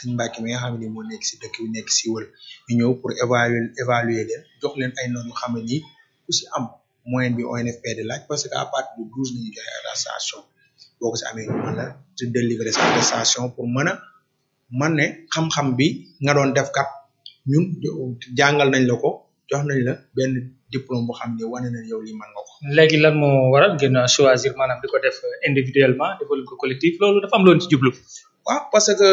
sëñ Mbacke mi nga xam ne moo nekk si dëkk bi nekk si wël ñu ñëw pour évaluer évaluer leen jox leen ay notes yu xam ne nii ku si am moyenne bi ONFP di laaj parce que à partir de douze nañu joxe attestation boo ko si amee ñu mën la te délivrer sa attestation pour mën a man ne xam-xam bi nga doon def kat ñun jàngal nañ la ko jox nañ la benn diplôme boo xam ne wane na yow lii mën nga ko. léegi lan moo waral ngeen choisir maanaam di ko def individuellement defal ko collectif loolu dafa am loon ci jublu. waaw parce que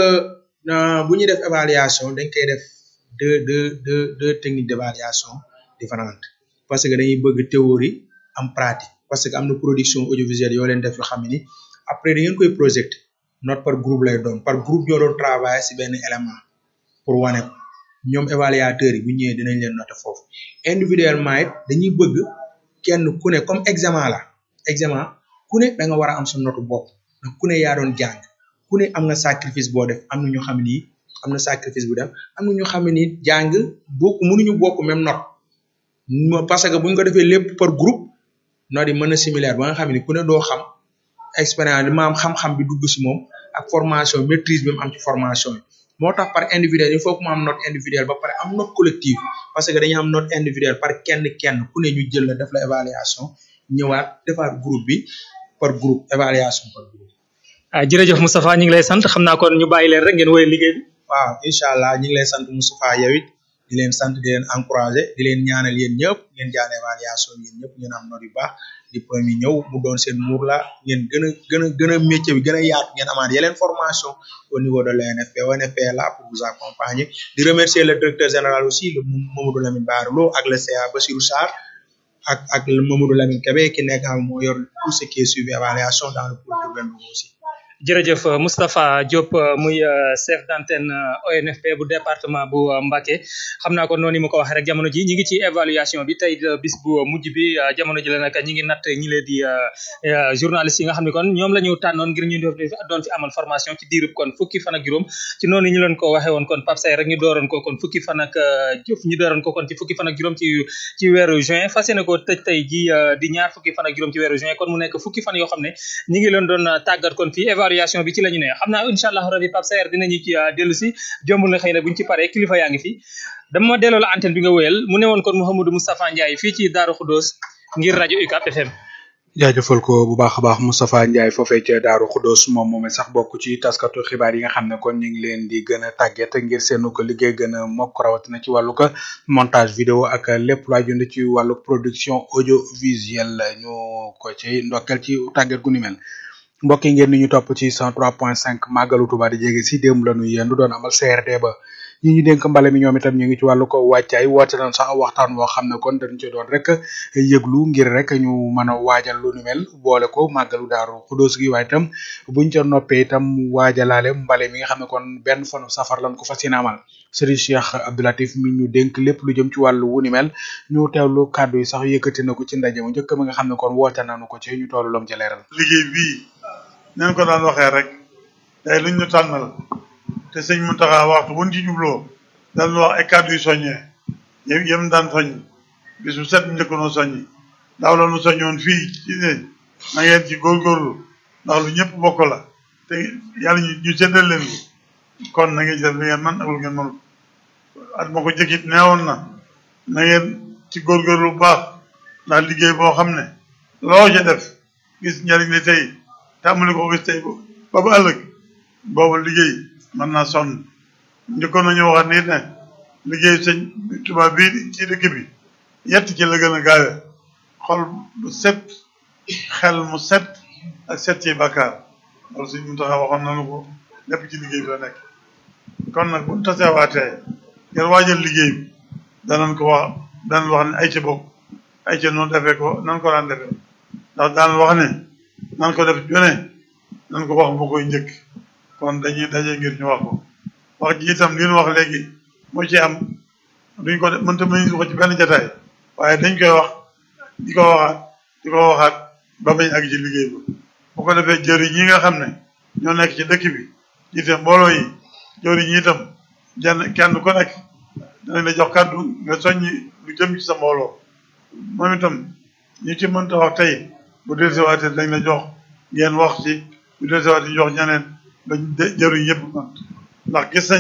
bu ñuy def évaluation dañ koy def deux deux deux deux techniques d'évaluation différentes parce que dañuy bëgg théorie am pratique parce que am na production audiovisuelle yoo leen def yoo xam ne ni après da ngeen koy projeté note par groupe lay doon par groupe ñoo doon travailler si benn élément pour wane ko ñoom évaluateurs yi bu ñëwee dinañ leen noter foofu individuellement it dañuy bëgg kenn ku ne comme examen la examen ku ne da nga war a am sa note bopp ndax ku ne yaa doon jàng ku ne am nga sacrifice boo def am na ñu xam ni am na sacrifice bu def am na ñu xam ni jàng bokk mënuñu bokk même note parce que buñ ko defee lépp par groupe note yi mën na similaire ba nga xam ni ku ne doo xam expérience li maam xam-xam bi dugg si moom ak formation maîtrise bi mu am ci formation yi moo tax par individuel il faut que mu am note individuelle ba pare am note collective parce que dañuy am note individuelle par kenn kenn ku ne ñu jël la def la évaluation ñëwaat defaat groupe bi par groupe évaluation par groupe. ah jërëjëf Moustapha ñu ngi lay sant xam naa kon ñu bàyyi leen rek ngeen wéyal liggéey bi. waaw incha allah ñu ngi lay sant Moustapha yow it di leen sant di leen encourager di leen ñaanal yéen ñëpp ngeen jàll évaluation yéen ñëpp ngeen am note yu baax diplôme yi ñëw mu doon seen muur la ngeen gën a gën a gën a métier bi gën a yaatu ngeen amaat yeneen formation au niveau de l'ONFP ONFP est là pour vous accompagner di remercier le directeur général aussi le Mamadou Lamine Bara Lo ak le CA Bassirou Sarr ak ak le Mamadou Lamine Kébé ki nekk am moo yor tout ce qui est suivi évaluation dans le pôle urbain aussi jërëjëf Moustapha Diop muy chef d'antenne ONFP bu département bu Mbacké xam naa ko noonu mu ko waxee rek jamono ji ñi ngi ci évaluation bi tey bis bu mujj bi jamono ji la nag ñi ngi natt ñi leen di journalistes yi nga xam ne kon ñoom la ñu tànnoon ngir ñu doon fi amal formation ci diirub kon fukki fan ak juróom ci noonu ñu leen ko waxee woon kon Pape Say rek ñu dooroon ko kon fukki fan ak jëf ñu dooroon ko kon ci fukki fan ak juróom ci ci weeru juin fas yéene ko tëj tey ji di ñaar fukki fan ak juróom ci weeru juin kon mu nekk fukki fan yoo xam ne ñi ngi leen doon tàggat kon fii évaluation bi ci la ñu ne xam naa incha allah rabi Pape Saer dinañu ci dellu si jombul na xëy na buñ ci paree kilifa yaa ngi fi dama delloo la antenne bi nga wéyal mu ne woon kon Mouhamadou Moustapha Ndiaye fii ci Darou Khoudoss ngir rajo UCAB FM. jaajëfal ko bu baax a baax Moustapha Ndiaye foofee ca Darou Khoudoss moom moom sax bokk ci taskatu xibaar yi nga xam ne kon ñu ngi leen di gën a tàgget ngir seenu ko liggéey gën a mokk rawatina ci wàllu ko montage vidéo ak lépp lu aju ci wàllu production audiovisuelle ñu ko ci ndokkel ci tàgget gu ni mel. mbokk yi ngeen ni ñu topp ci 103.5 màggalu Tuuba di jege si démb la ñu yendu doon amal CRD ba ñi ñu dénk mbale mi ñoom itam ñu ngi ci wàllu ko wàccaay woote nañ sax waxtaan woo xam ne kon dañ ci doon rek yëglu ngir rek ñu mën a waajal lu nu mel boole ko màggalu Daaru Xudóos gi waaye itam buñ ca noppee itam waajalaale mbale mi nga xam ne kon benn fanu safar lañ ko fas yéene amal Serigne Cheikh Abdoulatif mi ñu dénk lépp lu jëm ci wàllu wu ni mel ñu teewlu kàddu yi sax yëkkati na ko ci ndaje mu njëkk mi nga xam ne kon woote nañu ko ci ñu toolu lom ca leeral liggéey bii neen ko daan waxee rek day luñ ñu tànnal te sëñ Mountakha waxtu buñ ci jubloo daan wax ay kàddu yu soññee yém yém daan soññ bis bu set njëkk noo soññi daaw la nu soññoon fii ci ne na ngeen ci góorgóorlu ndax lu ñëpp bokk la te yàlla ñu ñu séddal leen ko kon na ngeen ci def lu ngeen man ak lu ngeen mënul at ma ko jëkkit neewoon na na ngeen ci góorgóorlu bu baax ndax liggéey boo xam ne loo ca def gis njariñ li tey tàmbali ko gis tey ba ba ëllëg boobu liggéey mën naa sonn njëkkoon nañu waxaat nit ne liggéey sëñ tubaab bii ci dëkk bi yett ci la gën a gaawe xol bu set xel mu set ak set ci bàkkaar loolu sëñ mu taxa waxoon nañu ko lépp ci liggéey bi la nekk kon nag bu tasewaatee ngeen waajal liggéey bi danañ ko wax danañ wax ne ay ca bokk ay ca noonu defee ko nan ko daan defee ndax daan wax ne nan ko def jone nan ko wax bu koy njëkk kon dañuy daje ngir ñu wax ko wax ji itam li ñu wax léegi moo ci am duñ ko def mënta mënuñ ko ci benn jataay waaye dañ koy wax di ko waxaat di ko waxaat ba bañ ak ci liggéey ba bu ko defee jëriñ ñi nga xam ne ñoo nekk ci dëkk bi jiite mbooloo yi jëriñ ñi itam jenn kenn ku nekk danañ la jox kàddu nga soññi lu jëm ci sa mbooloo moom itam ñi ci mënta wax tey bu dee sewaatee dañ la jox ngeen wax ci bu dee sewaatee jox ñeneen ba jëriñ yëpp man ndax gis nañ